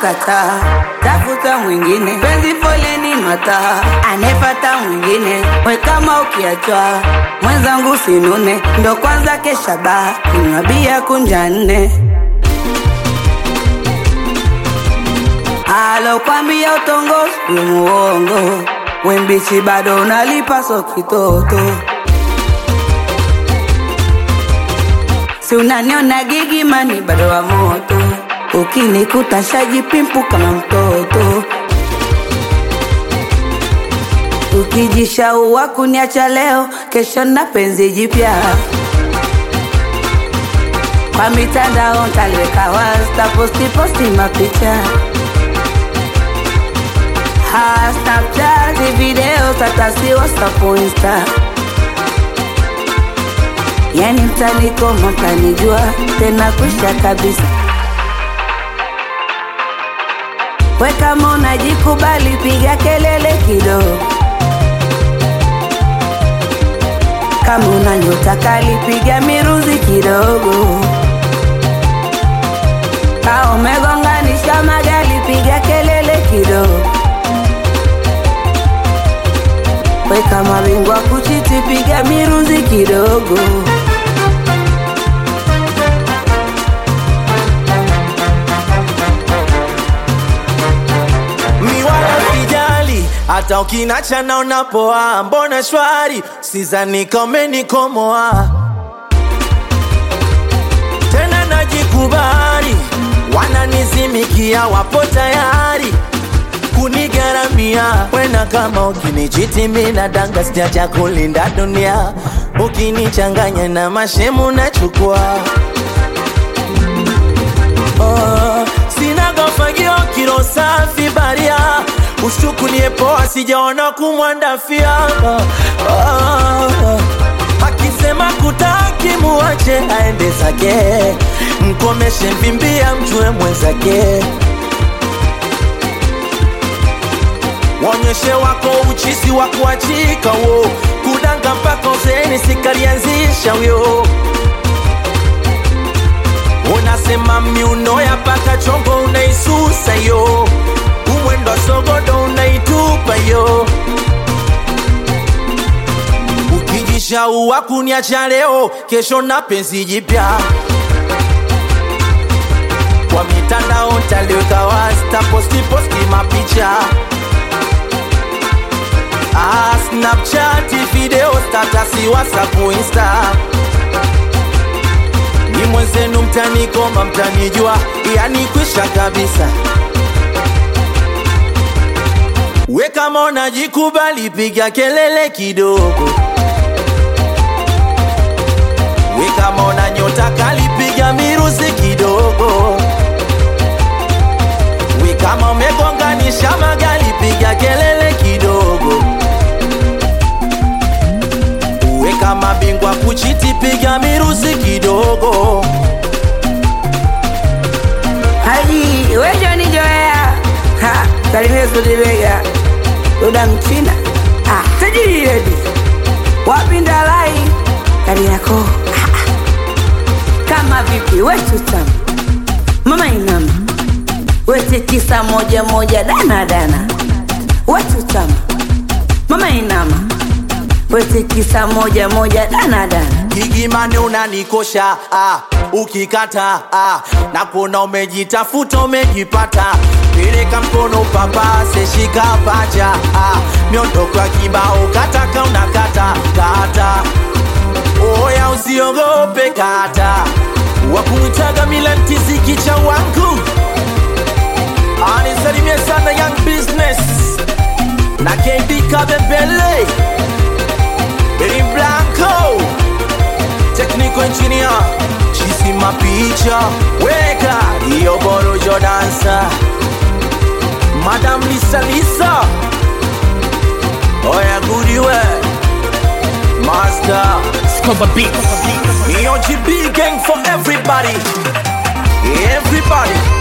kataa, tafuta mwingine, penzi foleni mataa, anefata mwingine, we kama ukiachwa mwenzangu sinune, ndo kwanza kesha baa, kunywa bia kunja nne alokwambia utongozi ni muongo, wembichi bado unalipa so kitoto si unaniona gigimani bado wa moto, ukinikuta shajipimpu kama mtoto, ukijishaua kuniacha leo, kesho na penzi jipya kwa mitandao ntaliweka wazi, taposti posti mapicha ha Snapchat video tatasi WhatsApp Insta yani mtanikoma mtanijua tena kwisha kabisa. We kama unajikubali, piga kelele kidogo. Kama una nyota kali, piga miruzi kidogo. Kama umegonganisha magari, piga kelele kidogo. We kama bingwa kuchiti, piga miruzi kidogo. mi wala sijali hata ukinacha naona poa mbona shwari sizani kamenikomoa tena najikubali wananizimikia wapo tayari kunigharamia wena kama ukinichiti mina danga sijacha kulinda dunia ukinichanganya na mashemu nachukua Oh, sina gofagio kilo safi baria ushtukulie poa sijaona kumwandafia oh, akisema kutaki muache aende zake mkomeshe mvimbia mjue mwenzake wonyeshe wako uchisi wa kuachika wo kudanga mpaka uzeni sikalianzisha wyo unasema miuno ya paka chongo unaisusa yo umwendo sogodo unaitupa yo ukijishaua kuniacha leo kesho na penzi jipya kwa mitandao ntaliweka wazi taposti posti mapicha ah, snapchat video statasi whatsapp insta ni mwenzenu mtanikoma mtanijua yani kwisha kabisa we kama unajikubali piga kelele kidogo we kama una nyota kali piga miruzi kidogo we kama umegonganisha magali piga kelele kidogo we kama bingwa kuchiti piga miruzi kidogo Haji wejo ni joea ha salimia Sudibega Duda Mchina ah tajiri redi wapi ndalai kari yako Ah, ah. kama vipi wetu tamu mama inama wete tisa moja moja dana dana wetu tamu mama inama wete tisa moja moja dana dana gigimani unanikosha ah, ukikata ah, na kuona umejitafuta umejipata peleka mkono papase shika pacha ah, miondoko ya kibao kataka unakata kata oya usiogope kata wakumwitaga milantiziki cha wangu anisalimie sana young business na kb kabembele Benny Blanco Technical engineer Chisi mapicha Weka Iyo borojo dansa Madam Lisa Lisa Oya goody we Master Scoba Beats. Iyo GB gang for everybody Everybody